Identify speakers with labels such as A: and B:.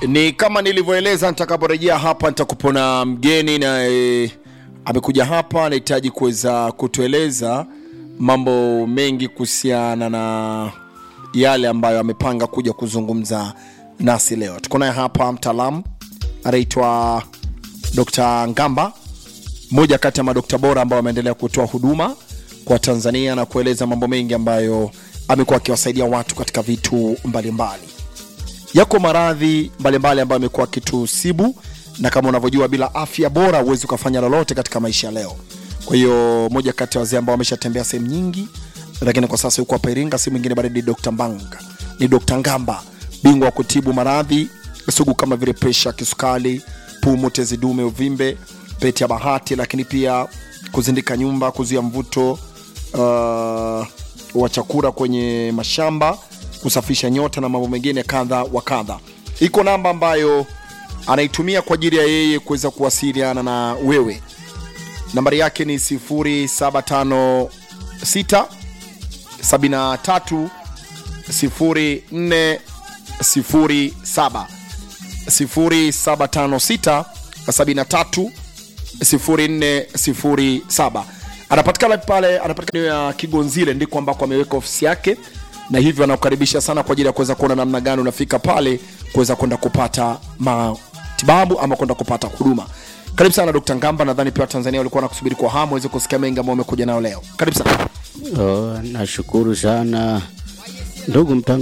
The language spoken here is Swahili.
A: Ni kama nilivyoeleza, nitakaporejea hapa nitakupona mgeni na e, amekuja hapa, anahitaji kuweza kutueleza mambo mengi kuhusiana na yale ambayo amepanga kuja kuzungumza nasi leo. Tuko naye hapa mtaalamu anaitwa Dr. Ngamba, mmoja kati ya madokta bora ambao wameendelea kutoa huduma kwa Tanzania na kueleza mambo mengi ambayo amekuwa akiwasaidia watu katika vitu mbalimbali mbali. Yako maradhi mbalimbali ambayo amekuwa akitusibu, na kama unavyojua, bila afya bora huwezi ukafanya lolote katika maisha ya leo. Kwa hiyo moja kati ya wazee ambao wameshatembea sehemu nyingi, lakini kwa sasa yuko hapa Iringa, si mwingine bali ni Dr. Mbanga, ni Dr. Ngamba, bingwa wa kutibu maradhi sugu kama vile presha, kisukari, pumu, tezi dume, uvimbe, pete ya bahati, lakini pia kuzindika nyumba, kuzuia mvuto uh, wa chakula kwenye mashamba, kusafisha nyota na mambo mengine kadha wa kadha. Iko namba ambayo anaitumia kwa ajili ya yeye kuweza kuwasiliana na wewe. Nambari yake ni 0756 73 0407 0756 73 0407 anapatikana pale, anapatikana ya Kigonzile, ndiko ambako ameweka ofisi yake, na hivyo anakukaribisha sana kwa ajili ya kuweza kuona namna gani unafika pale kuweza kwenda kupata matibabu ama kwenda kupata huduma. Karibu sana Dr. Ngamba, nadhani pia Tanzania walikuwa nakusubiri kwa hamu waweze kusikia mengi ambayo umekuja nayo leo. Karibu sana.
B: Oh, nashukuru sana ndugu mtang